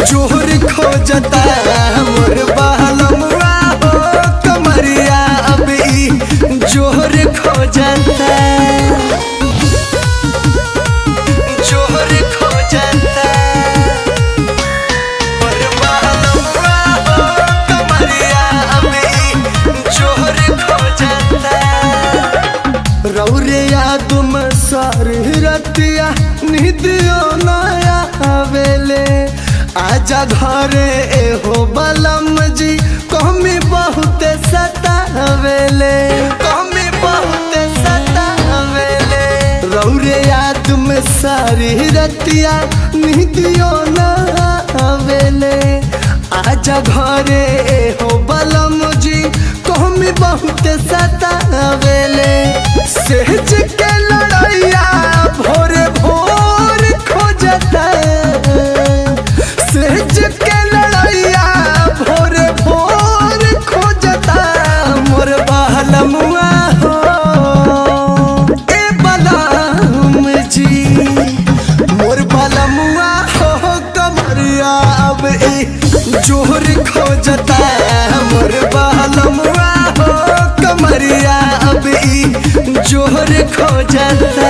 जोहर खोजता मोर बहलमुआ हो कमरिया अब ई जोहर खोजता जोहर खोजता मोर बहलमुआ हो कमरिया अब ई जोहर खोजता रौरे यादुम सारी रतिया निदियो नया आवेले आजा घरे एहो बलम जी कमी बहुत सतावेले कमी बहुत सतावेले रौरे याद में सारी रतिया निदियो नया आवेले आजा घरे एहो बलम जी कमी बहुत सतावेले सहज के लड़ैया भोरे भोर खोजता सहज के लड़ैया भोरे भोर खोजता मोर बहलमुआ हो ए बलम जी मोर बलमुआ हो कमरिया अब ए जोहर खोजता मोर बहलमुआ हो कमरिया अब ई जोहर खोजता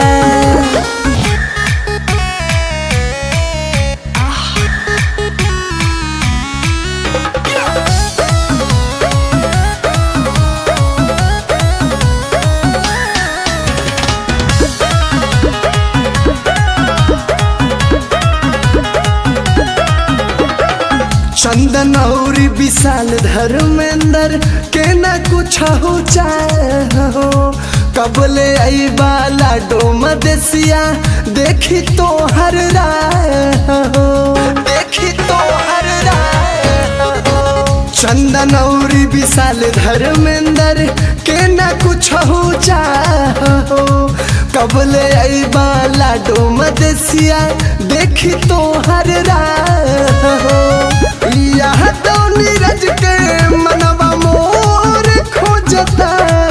चंदन और विशाल धर्मेंद्र के न कुछ हो चाहो कबले आई बाला डोम देसिया देखी तो हर राहो देखी तो हर राहो चंदन और विशाल धर्मेंद्र के न कुछ हो चाहो कबले आई बाला डोम देसिया देखी तो हर राहो यह तो नीरज के मनवा मोर खोजता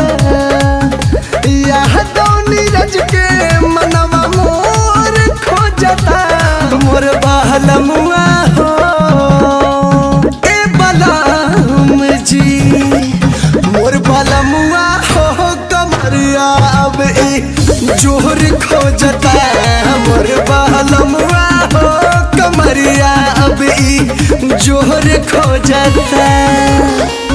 यह तो नीरज के मनवा मोर खोजता मोर बहलमुआ हो ए बलम जी मोर बलमुआ हो कमरिया अब ए जोहर खोजता मोर बहलमुआ हो कमरिया अब ई जोहर खोजता